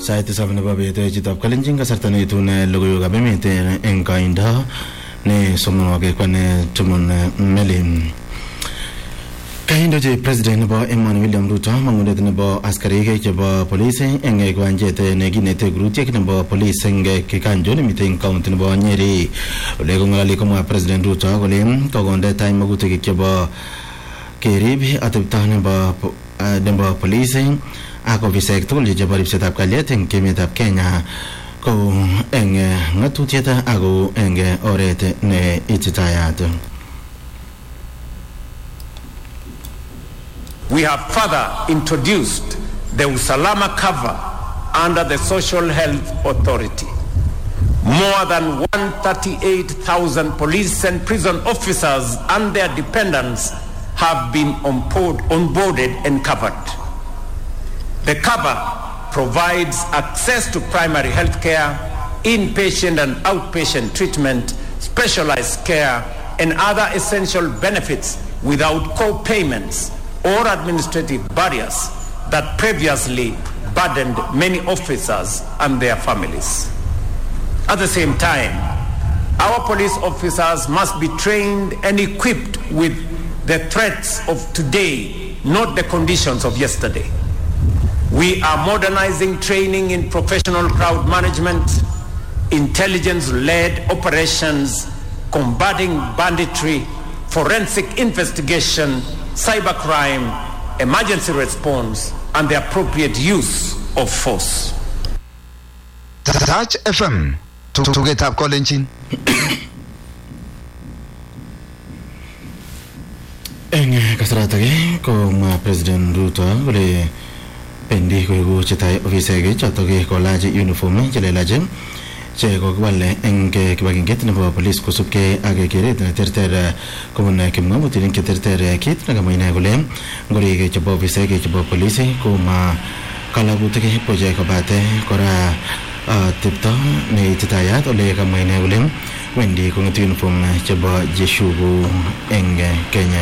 sait tisab nebo bet chitab kalenjin kasarta neitun logoiwekab emet eng koindo ne somonwogik kwane tumon meli kaindochi president nebo emoni william ruto mangunet nebo askarik chebo polis eng kiwanjet nekinete kurutiek nebo polis eng kikanjo nemite eng kaunti nebo nyeri ole kong'ololi komwa president ruto kole kokonde tai magutik chebo kerib atepto nebo nebo polis ak ofisek tugul chebo ripsetab kalyet eng emetab kenya ko eng ng'atutiet ako eng oret ne ititayat We have further introduced the Usalama cover under the Social Health Authority. More than 138,000 police and prison officers and their dependents have been onboard, onboarded and covered. The cover provides access to primary health care, inpatient and outpatient treatment, specialized care, and other essential benefits without co-payments or administrative barriers that previously burdened many officers and their families. At the same time, our police officers must be trained and equipped with the threats of today, not the conditions of yesterday. We are modernizing training in professional crowd management, intelligence-led operations, combating banditry, forensic investigation, cybercrime, emergency response, and the appropriate use of force. Touch FM tugetab kolenjin eng kasaratak komwa president ruto kole bendi koeku chetai ofisek chotok kolach uniform chelelach che kokiwal eng kibagenget nebo polis kosubkei ak keret neterter kobun kimngamutik cheterter kit nekamwa ine kole ngorik chebo ofisek chebo polis koma kalagutik buche kobate kora tepto neititayat ole kamwa ine kole wendi kong'etu uniform chebo jeshuku eng kenya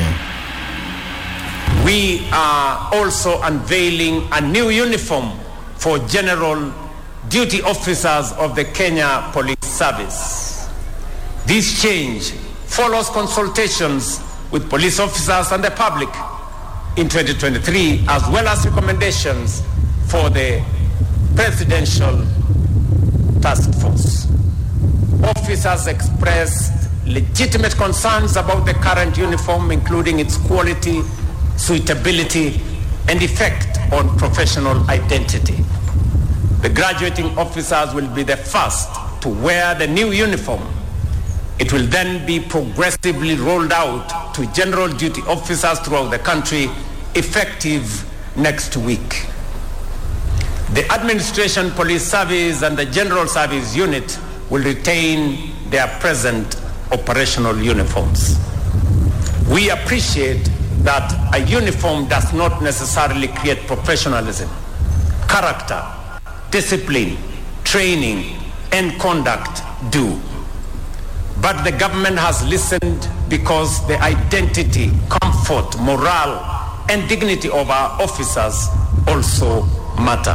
We are also unveiling a new uniform for general duty officers of the Kenya Police Service. This change follows consultations with police officers and the public in 2023, as well as recommendations for the Presidential Task Force. Officers expressed legitimate concerns about the current uniform, including its quality, suitability, and effect on professional identity. The graduating officers will be the first to wear the new uniform. It will then be progressively rolled out to general duty officers throughout the country effective next week. The Administration Police Service and the General Service Unit will retain their present operational uniforms. We appreciate that a uniform does not necessarily create professionalism, character, discipline, training, and conduct do. But the government has listened because the identity, comfort, morale, and dignity of our officers also matter.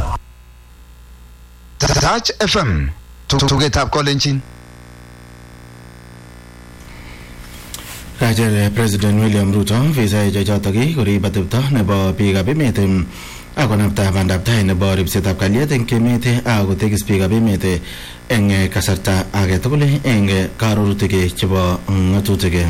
Touch FM tugetab kolenjin kacher president william ruto visaik chechotok korib atepto nebo biikab emet ak konapta bandab tai nebo ripsetab kalyet eng emet ak kotekis biikab emet eng kasarta age tugul eng karorutik chebo ng'atutik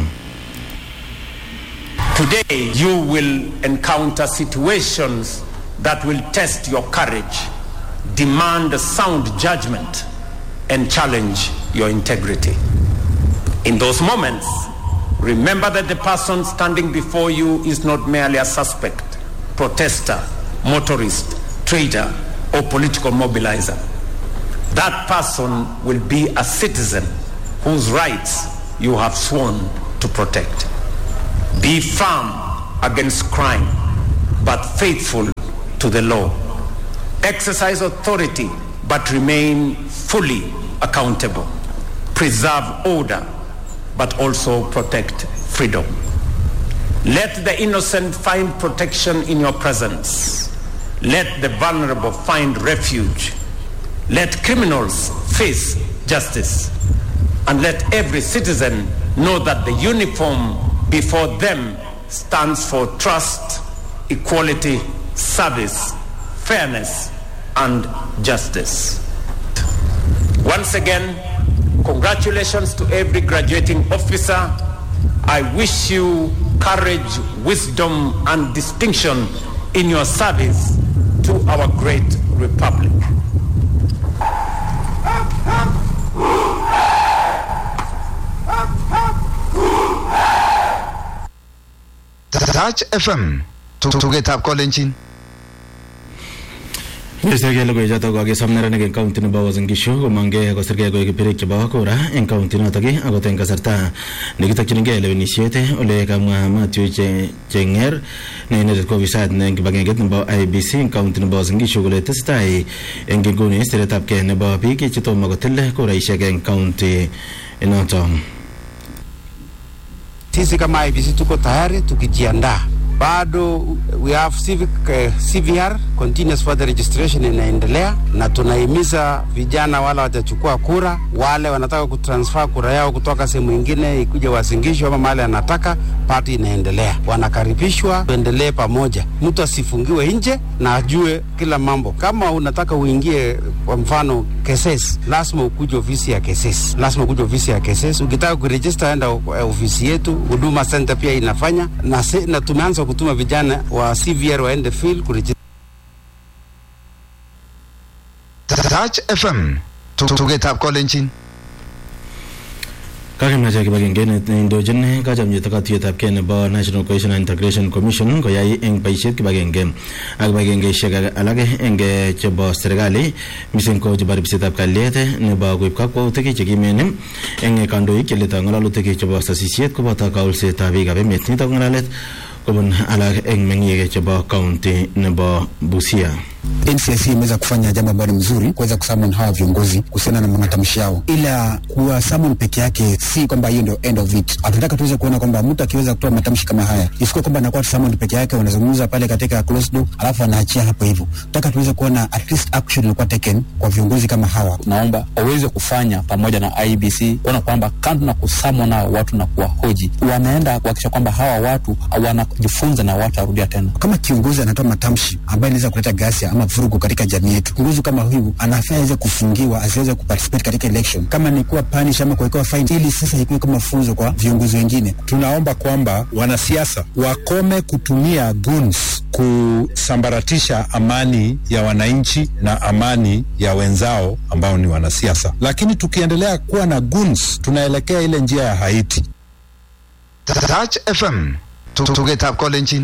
Today, you will encounter situations that will test your courage, demand sound judgment, and challenge your integrity. In those moments, remember that the person standing before you is not merely a suspect, protester, motorist, trader, or political mobilizer. That person will be a citizen whose rights you have sworn to protect. Be firm against crime, but faithful to the law. Exercise authority, but remain fully accountable. Preserve order, but also protect freedom. Let the innocent find protection in your presence. Let the vulnerable find refuge Let criminals face justice. And let every citizen know that the uniform before them stands for trust, equality, service, fairness, and justice. Once again, congratulations to every graduating officer. I wish you courage, wisdom, and distinction in your service to our great republic. Touch FM. Tugetab kolenjin. Minister kele ko ichoto kokisom neranik eng county nebo Uasin Gishu komongkei kosirkei koek birik chebo kura eng county notok akot eng kasarta nekitokchinigei lewenisiet ole kamwa Matthew Chenger ne inendet ko ofisayat eng kibagenget nebo IBC eng county nebo Uasin Gishu kole tesetai eng inguni siretab kei nebo biik chetomo kotil kuraisiek eng county inotok. Sisi kama IBC tuko tayari tukijiandaa bado we have civic uh, CVR continuous further registration inaendelea, na tunahimiza vijana wale watachukua kura, wale wanataka kutransfer kura yao kutoka sehemu ingine ikuje wasingishwe ama mahali anataka, party inaendelea, wanakaribishwa, tuendelee pamoja, mtu asifungiwe nje na ajue kila mambo. Kama unataka uingie, kwa mfano KSS, lazima ukuje ofisi ya KSS, lazima ukuje ofisi ya KSS. Ukitaka kuregister, enda ofisi yetu, Huduma Center pia inafanya na, se, na tumeanza kutuma vijana wa CVR waende field kuregister. Touch FM. Tugetab kolenjin. kakimwacha kibagengeit neindochin kachomyet katuyet kei nebo National Cohesion and Integration Commission koyai eng boisiet kibagenge ak kibagengeisiek alak eng chebo serikali mising ko chebo ripsetab kalyet nebo koib kakwautik chekimen eng kandoik cheletoi ng'alalutik chebo sasisiet koboto kaulsetab biikab emet nitok ng'alalet kobun alak eng meng'ik chebo kaunti nebo Busia. NCIC imeweza kufanya jambo ambalo ni mzuri kuweza kusummon hawa viongozi kuhusiana na matamshi yao, ila kuwa summon peke yake si kwamba hiyo ndio end of it. Tunataka tuweze kuona kwamba mtu akiweza kutoa matamshi kama haya isikuwa kwamba anakuwa summon peke yake, wanazungumza pale katika closed door alafu anaachia hapo hivyo. Tunataka tuweze kuona at least action ilikuwa taken kwa viongozi kama hawa. Naomba waweze kufanya pamoja na IBC kuona kwamba kando na kusummon nao watu na kuwahoji, wanaenda kuhakikisha kwamba hawa watu wanajifunza na watu arudia tena. Kama kiongozi anatoa matamshi ambayo inaweza kuleta ghasia ama vurugu katika jamii yetu, kiongozi kama huyu anafaa aweze kufungiwa, asiweze kuparticipate katika election, kama ni kuwa punish ama kuwekewa fine, ili sasa ikuwe kama funzo kwa viongozi wengine. Tunaomba kwamba wanasiasa wakome kutumia guns kusambaratisha amani ya wananchi na amani ya wenzao ambao ni wanasiasa, lakini tukiendelea kuwa na guns, tunaelekea ile njia ya Haiti. Touch FM. Tugetab kolenjin.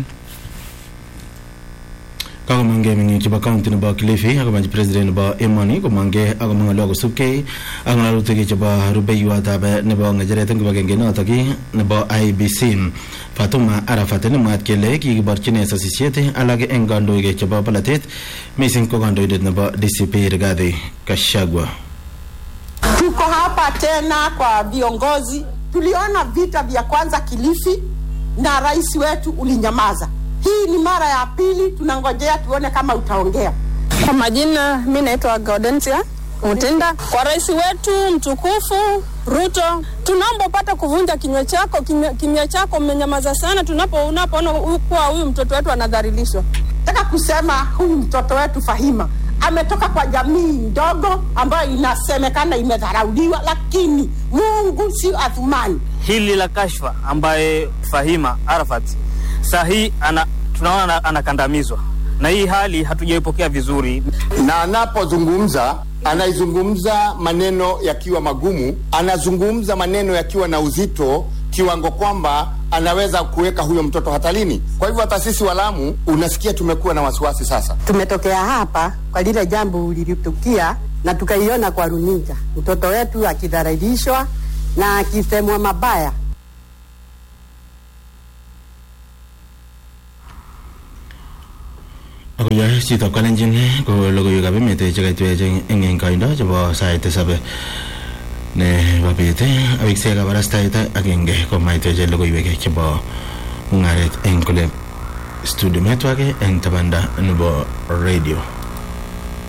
kakomangei meng'ik chebo county nebo Kilifi akomanchi president nebo emoni komangei akomwa ng'olyo kosubkei ak ng'alalutik chebo rubeiwotab nebo ng'echeret eng kibagenge notok nebo IBC Fatuma Arafat nemwaat kele kikiborchine sasisiet alak eng kandoik chebo polatet mising ko kandoindet nebo DCP Rigathi Gachagua. Tuko hapa tena kwa viongozi. Tuliona vita vya kwanza Kilifi na rais wetu ulinyamaza. Hii ni mara ya pili, tunangojea tuone kama utaongea. Kwa majina, mi naitwa Gaudensia Mutinda. Kwa rais wetu mtukufu Ruto, tunaomba upate kuvunja kinywa chako, kimya chako mmenyamaza sana, tunapo unapoona kuwa huyu mtoto wetu anadhalilishwa. Nataka kusema huyu mtoto wetu Fahima ametoka kwa jamii ndogo ambayo inasemekana imedharauliwa, lakini Mungu si Athumani. Hili la kashfa ambaye Fahima Arafat sahi ana, tunaona anakandamizwa na hii hali hatujaipokea vizuri, na anapozungumza anaizungumza maneno yakiwa magumu, anazungumza maneno yakiwa na uzito kiwango kwamba anaweza kuweka huyo mtoto hatarini. Kwa hivyo hata sisi Walamu unasikia tumekuwa na wasiwasi sasa. Tumetokea hapa kwa lile jambo lilitukia na tukaiona kwa runinga, mtoto wetu akidhalilishwa na akisemwa mabaya. akoyoe chitab kalenjin ko logoiwekab emet chekaitwech eng eng koindo chebo sait tisab nebo bet awiksek kabarastaet agenge komaitwech logoiwek chebo mung'aret eng kole studio metwake eng tabanda nebo radio